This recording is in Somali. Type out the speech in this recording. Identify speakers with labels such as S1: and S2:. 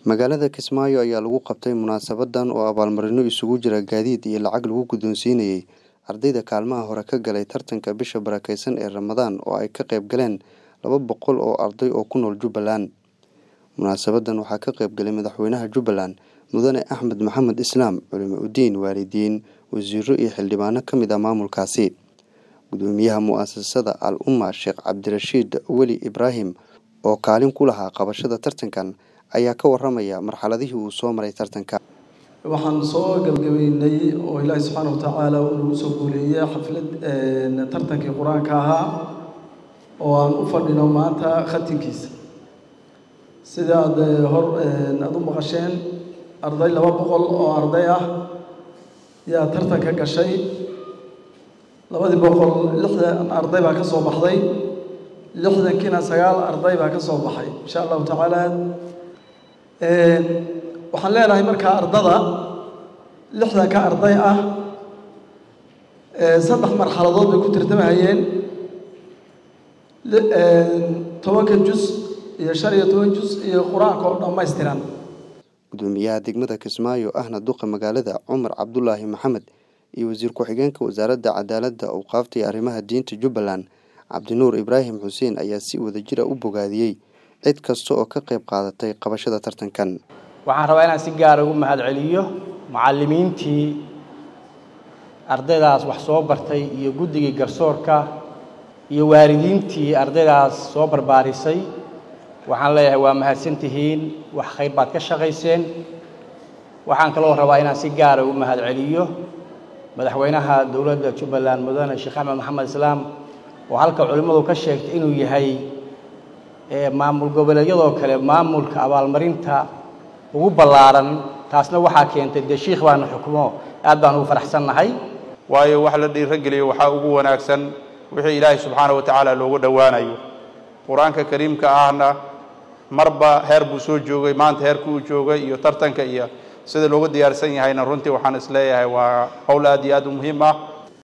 S1: magaalada kismaayo ayaa lagu qabtay munaasabadan oo abaalmarino isugu jira gaadiid iyo lacag lagu guddoonsiinayey ardayda kaalmaha hore ka galay tartanka bisha barakeysan ee ramadaan oo ay ka qayb galeen laba boqol oo arday oo ku nool jubbaland munaasabadan waxaa ka qayb galay madaxweynaha jubbaland mudane axmed maxamed islaam culimo udiin waalidiin wasiiro iyo xildhibaano ka mid ah maamulkaasi gudoomiyaha mu-asasada al umma sheekh cabdirashiid weli ibraahim oo kaalin ku lahaa qabashada tartankan ayaa ka waramaya marxaladihii uu soo maray tartanka
S2: waxaan soo gabagabeynay oo ilaahi subxaana wa tacaala uu nagu soo guuleeyey xaflad tartankii qur-aanka ahaa oo aan u fadhino maanta khatinkiisa sida aad hor aada u maqasheen arday laba boqol oo arday ah yaa tartanka gashay labadii boqol lixdan arday baa ka soo baxday lixdankiina sagaal arday baa ka soo baxay insha allahu tacaala waxaan leenahay markaa ardada lixdanka arday ah saddex marxaladood bay ku tartamahayeen tobanka jus iyo shan iyo toban jus iyo qur-aanka oo dhammaystiran
S1: gudoomiyaha degmada kismaayo ahna duqa magaalada cumar cabdulaahi maxamed iyo wasiir ku-xigeenka wasaaradda cadaaladda awqaafta iyo arrimaha diinta jubbaland cabdinuur ibraahim xuseen ayaa si wadajira u bogaadiyey cid kasta oo ka qayb qaadatay qabashada tartankan
S3: waxaan rabaa inaan si gaara ugu mahad celiyo mucallimiintii ardaydaas wax soo bartay iyo guddigii garsoorka iyo waalidiintii ardaydaas soo barbaarisay waxaan leeyahay waa mahadsantihiin wax khayr baad ka shaqayseen waxaan kaloo rabaa inaan si gaara ugu mahad celiyo madaxweynaha dowladda jubbaland mudane sheekh axmed maxamed islaam oo halka culimmadu ka sheegtay inuu yahay maamul goboleedyadoo kale maamulka abaalmarinta ugu ballaaran taasna waxaa keentay dee shiikh baana xukmo aad baan ugu faraxsannahay
S4: waayo wax la dhiirogeliyo waxaa ugu wanaagsan wixii ilaahay subxaana wa tacaala loogu dhowaanayo qur-aanka kariimka ahna marba heer buu soo joogay maanta heerka uu joogay iyo tartanka iyo sida loogu diyaarsan yahayna runtii waxaan isleeyahay waa howl aad iyo aad u muhiim ah